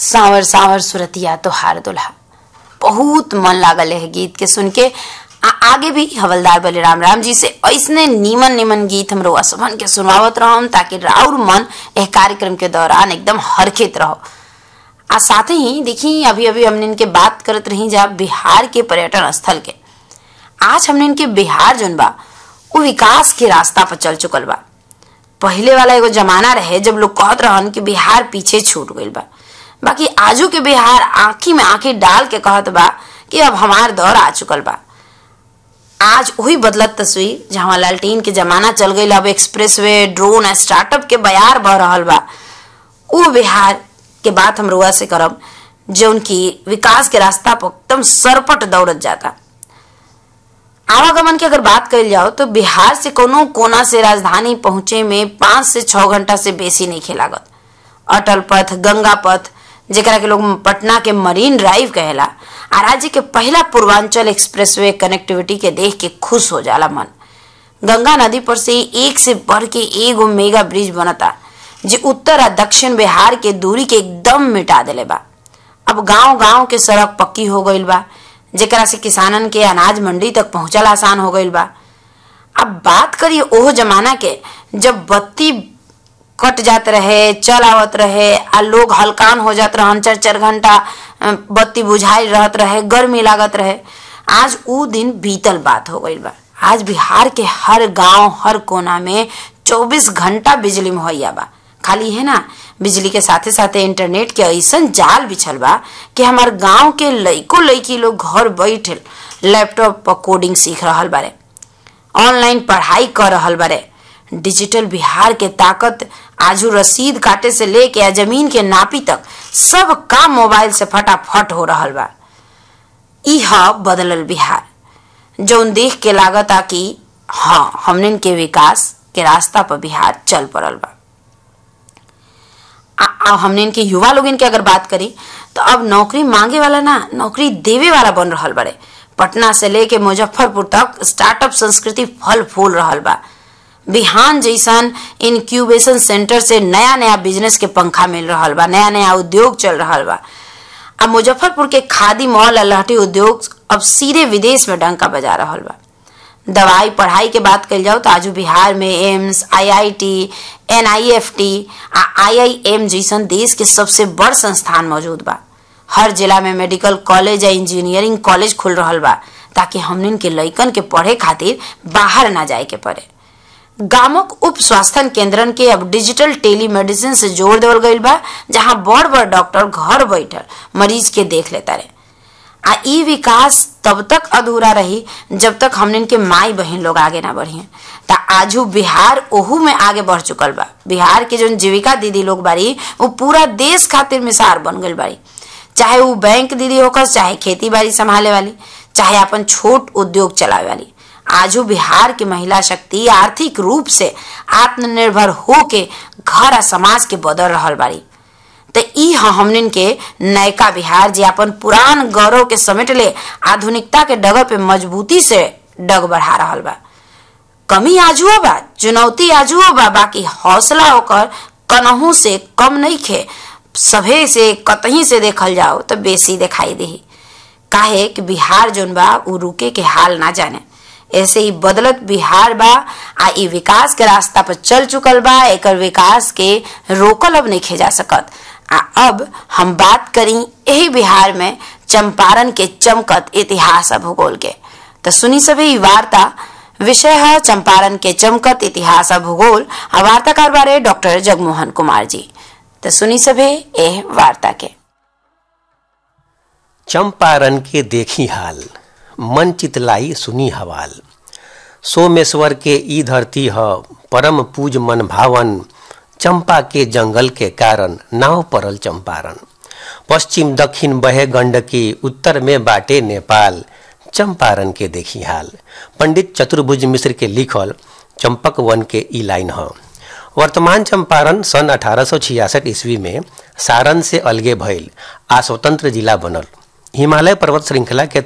सावर सावर सुरतिया तोहार दुल्हा बहुत मन लागल है गीत के सुन के आ, आगे भी हवलदार बलिराम राम जी से ऐसने नीमन नीमन गीत हम रोआ सबन के सुनावत रहम ताकि राउर मन एह कार्यक्रम के दौरान एकदम हरखित रहो आ साथ ही देखी अभी अभी हमने इनके बात करत रही जा बिहार के पर्यटन स्थल के आज हमने इनके बिहार जोन बा वो विकास के रास्ता पर चल चुकल बा पहले वाला एगो जमाना रहे जब लोग कहत रहन कि बिहार पीछे छूट गईल बा बाकी आजू के बिहार आंखी में आंखी डाल के कहत बा कि अब हमार दौर आ चुकल बा आज वही बदलत तस्वीर जहाँ लालटीन के जमाना चल गई अब एक्सप्रेस वे ड्रोन स्टार्टअप के बयार बह रहल बा वो बिहार के बात हम रुआ से करब जो उनकी विकास के रास्ता पर एकदम सरपट दौड़त जाता आवागमन की अगर बात कल जाओ तो बिहार से कोनो कोना से राजधानी पहुंचे में पांच से छह घंटा से बेसी नहीं खेलागत अटल पथ गंगा पथ जेकरा के लोग पटना के मरीन ड्राइव कहेला आ राज्य के पहला पूर्वांचल एक्सप्रेसवे कनेक्टिविटी के देख के खुश हो जाला मन गंगा नदी पर से एक से बढ़ के एगो मेगा ब्रिज बनता जे उत्तर आ दक्षिण बिहार के दूरी के एकदम मिटा देले बा अब गांव गांव के सड़क पक्की हो गईल बा जेकरा से किसानन के अनाज मंडी तक पहुंचल आसान हो गईल बा अब बात करिए ओह जमाना के जब बत्ती कट जात रहे चल आवत रहे आ लोग हलकान हो जात रहन चार चार घंटा बत्ती बुझाई रहत रहे गर्मी लागत रहे आज ऊ दिन बीतल बात हो गईल बा आज बिहार के हर गांव हर कोना में 24 घंटा बिजली मुहैया बा खाली है ना बिजली के साथे साथे इंटरनेट के ऐसन जाल बिछल बा कि हमार गांव के लइको लइकी लोग घर बैठे लैपटॉप पर कोडिंग सीख रहल बारे ऑनलाइन पढ़ाई कर रहल बारे डिजिटल बिहार के ताकत आजू रसीद काटे से लेके आ जमीन के नापी तक सब काम मोबाइल से फटाफट हो रहल बा ई ह बदलल बिहार जौन देख के लागत आ कि हाँ हमने के विकास के रास्ता पर बिहार चल पड़ल बा आ, हमने इनके युवा लोग इनके अगर बात करी तो अब नौकरी मांगे वाला ना नौकरी देवे वाला बन रहा बड़े पटना से लेके मुजफ्फरपुर तक स्टार्टअप संस्कृति फल फूल रहा बा बिहान जैसन इनक्यूबेशन सेंटर से नया नया बिजनेस के पंखा मिल रहा बा नया नया उद्योग चल रहा बा अब मुजफ्फरपुर के खादी मॉल लहटी उद्योग अब सीधे विदेश में डंका बजा रहा बा दवाई पढ़ाई के बात कल जाओ तो आज बिहार में एम्स आईआईटी एनआईएफटी आ आईआईएम जैसन देश के सबसे बड़ संस्थान मौजूद बा हर जिला में मेडिकल कॉलेज या इंजीनियरिंग कॉलेज खुल रहा बा ताकि हमनिन के लइकन के पढ़े खातिर बाहर ना जाए के पड़े गामक उप स्वास्थ्य केंद्रन के अब डिजिटल टेलीमेडिसिन से जोड़ देवल गईल बा जहां बड़ बड़ डॉक्टर घर बैठल मरीज के देख लेता रहे आ ई विकास तब तक अधूरा रही जब तक हमने के माई बहन लोग आगे ना बढ़िए ता आजू बिहार ओहू में आगे बढ़ चुकल बा बिहार के जो जीविका दीदी लोग बारी वो पूरा देश खातिर मिसार बन गई बारी चाहे वो बैंक दीदी होकर चाहे खेती बाड़ी संभाले वाली चाहे अपन छोट उद्योग चलावे वाली आजू बिहार की महिला शक्ति आर्थिक रूप से आत्मनिर्भर होके घर आ समाज के बदल रहा बाड़ी तो ई हमनिन के नयका बिहार जे अपन पुरान गौरव के समेट ले आधुनिकता के डगर पे मजबूती से डग बढ़ा रहा बा कमी आजुओ बा चुनौती आजुओ बा बाकी हौसला होकर कनहू से कम नहीं खे सभे से कतही से देखल जाओ तो बेसी दिखाई दे काहे कि बिहार जोन बा उ रुके के हाल ना जाने ऐसे ही बदलत बिहार बा आ ई विकास के रास्ता पर चल चुकल बा एकर विकास के रोकल अब नहीं खेजा सकत आ अब हम बात करी यही बिहार में चंपारण के चमकत इतिहास आ भूगोल के तो सुनी सभी वार्ता विषय है चंपारण के चमकत इतिहास आ भूगोल आ वार्ताकार बारे डॉक्टर जगमोहन कुमार जी तो सुनी सभे एह वार्ता के चंपारण के देखी हाल मन चितलाई सुनी हवाल सोमेश्वर के ई धरती ह परम पूज मन भावन चंपा के जंगल के कारण नाव परल चंपारण पश्चिम दक्षिण बहे गंडकी उत्तर में बाटे नेपाल चंपारण के देखी हाल पंडित चतुर्भुज मिश्र के लिखल चंपक वन के ई लाइन ह वर्तमान चंपारण सन अठारह ईस्वी में सारण से अलगे भइल आ स्वतंत्र जिला बनल हिमालय पर्वत श्रृंखला के